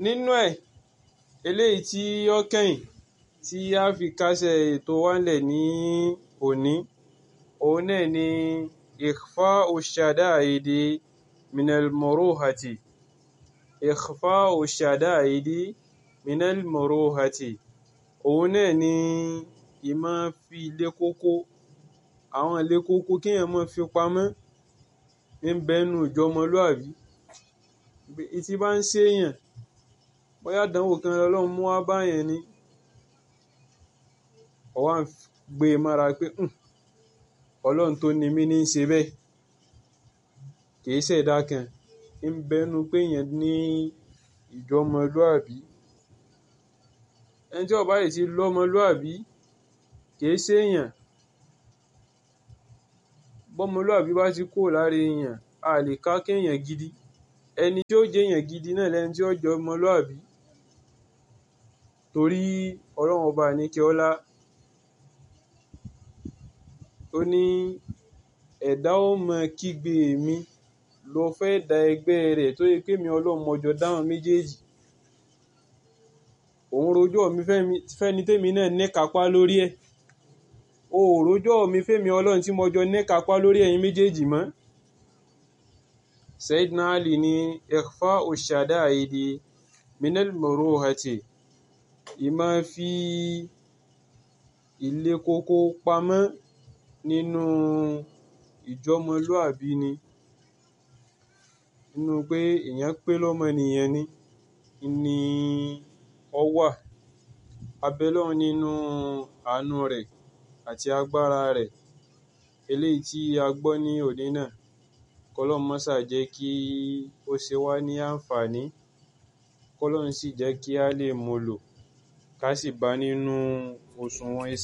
nínú ẹ̀ eléyìí tí ó kẹ́yìn tí a fi kásẹ̀ ètò wa ńlẹ̀ ní òní òun náà ni ikhfa'u shada'idi minal muruhati ikhfa'u shada'idi minal muruhati òun náà ni ìmọ̀ fi ilé kókó àwọn ilé kókó kéèyàn máa fi pamọ́ ń bẹ́nu ìjọmọlúàbí tí bá ń ṣèyàn bóyá àdánwò kan lọ́lọ́run mú wá báyẹn ni ó wá ń gbé e mára pé ọlọ́run tó ni mí ní í ṣe bẹ́ẹ̀ kìí ṣẹ̀dá kan ń bẹ́nu pé èèyàn ní ìjọmọlúàbí ẹni tí ó bá yìí ti lọ́mọlúàbí kìí ṣèyàn bọ́mọlúàbí bá ti kúrò lára èèyàn a lè ká kéèyàn gidi ẹni tí ó jẹ́ èèyàn gidi náà lẹni tí ó jẹ́ ọmọlúàbí torí ọlọ́run ọba àníkẹ́ ọlá ó ní ẹ̀dá ó mọ kígbe mi lọ fẹ́ da ẹgbẹ́ rẹ̀ tó yẹ pé mi ọlọ́run mọjọ dáhùn méjèèjì òun rojọ́ mi fẹ́ni tèmi náà níkapá lórí ẹ̀ o ò rojọ́ mi fẹ́mi ọlọ́run tí mọjọ níkapá lórí ẹ̀yin méjèèjì mọ́ Sayyidina Ali ní ikhfa'u shada'idi minal muruhati ìmọ̀ fi ilé kókó pamọ́ nínú ìjọmọlúàbí ni nínú pé èèyàn pé lọ́mọnìyàn ni ni ó wà abẹ́lọ́run nínú àánú rẹ̀ àti agbára rẹ̀ eléyìí tí a gbọ́ ní òní náà kọ́lọ́run mọ́sà jẹ́ kí ó ṣe wá ní àǹfààní kọ́lọ́run sì jẹ́ kí a lè mú lò ká sì bá nínú òṣùwọ̀n iṣẹ́